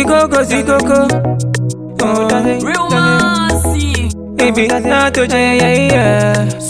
Zikoko, zikoko. Oh, dale, Real dale. Massy. Baby, not to yeah, yeah, yeah.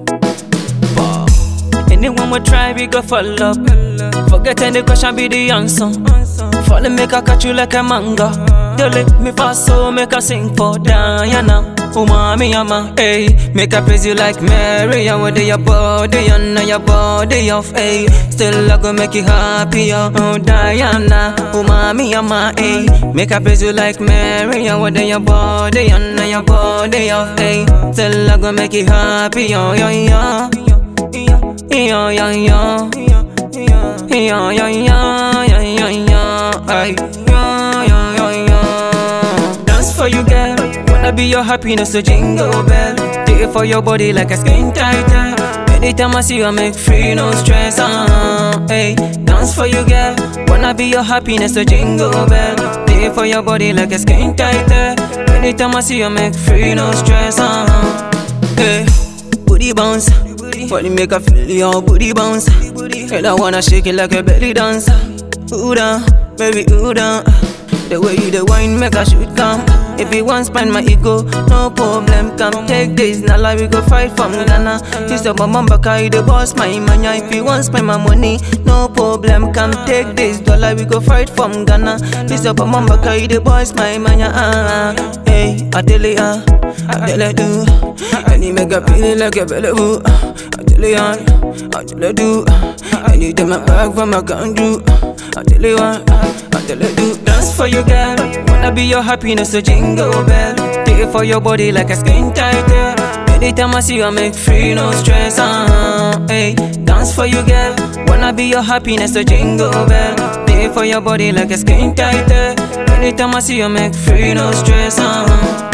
Anyone will try, we go follow up. Forget any question, be the answer. Follow make I catch you like a manga. Don't let me pass, so make I sing for Diana. Oh, mommy, ama, hey. Make I praise you like Mary. I want your body, and know your body off, hey. Still, I go make you happy, oh, Diana. Oh, mommy, ama, hey. Make I praise you like Mary. I want your body, and know your body off, hey. Still, I go make you happy, oh, yeah, yeah. Yeah, yeah, yeah. Yeah, yeah, yeah, yeah, yeah, yeah. Ay, yeah, yeah, yeah, yeah. Dance for you, girl. Wanna be your happiness, so jingle bell. Take it for your body like a skin tighter. Anytime I see you, I make free, no stress. Uh, hey, dance for you, girl. Wanna be your happiness, so jingle bell. Take it for your body like a skin tighter. Anytime I see you, I make free, no stress. Uh, hey, booty bounce. Body make her feel your booty bounce. And I wanna shake it like a belly dancer. Ooh down, baby, ooh down. The way you the wine make a shoot come. If you want spend my ego, no problem. Come take this, now like we go fight from Ghana. This your mama baka, you the boss, my mania. If you want spend my money, no problem. Come take this, dollar we go fight from Ghana. This your mama baka, you the boss, my mania. Ah, ah. Hey, I tell you, ah, I tell you do. And you make a feeling like a belly boo. I tell you, ah, I tell you do. And you take my back from my country. I tell you, ah, I tell you do. Dance for you, girl. Wanna be your happiness, so jingle bell. Take it for your body like a skin tighter. Anytime I see you, I make free, no stress. Uh, hey, dance for you, girl. Wanna be your happiness, so jingle bell. Take it for your body like a skin tighter. Anytime I see you, I make free, no stress. Uh.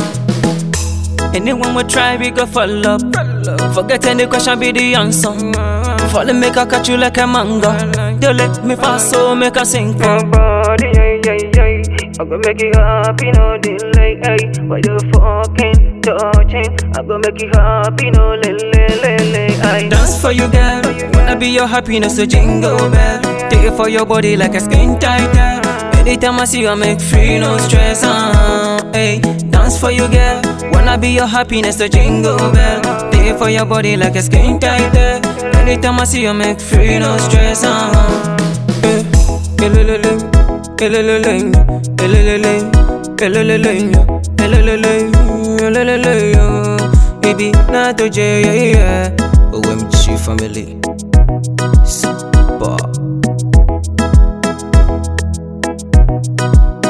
Anyone will try, we go follow up. Forget any question, be the answer. Follow make I catch you like a manga. Don't let me pass, so make I sing for body. Yeah, yeah, yeah. I go make you happy, no delay. Hey, why you fucking touching? I go make you happy, no le le le le. Ay. Dance for you, girl. Wanna be your happiness, so jingle bell. Take it for your body like a skin tighter. Anytime I see you, I make free, no stress. Uh, hey, dance for you, girl. Wanna be your happiness, so jingle bell. Take it for your body like a skin tighter. Anytime I see you, I make free, no stress. Uh, hey, elelele, elelele, elelele, elelele, elelele, elelele, oh. Baby, not to J, yeah, yeah. OMG family. Super.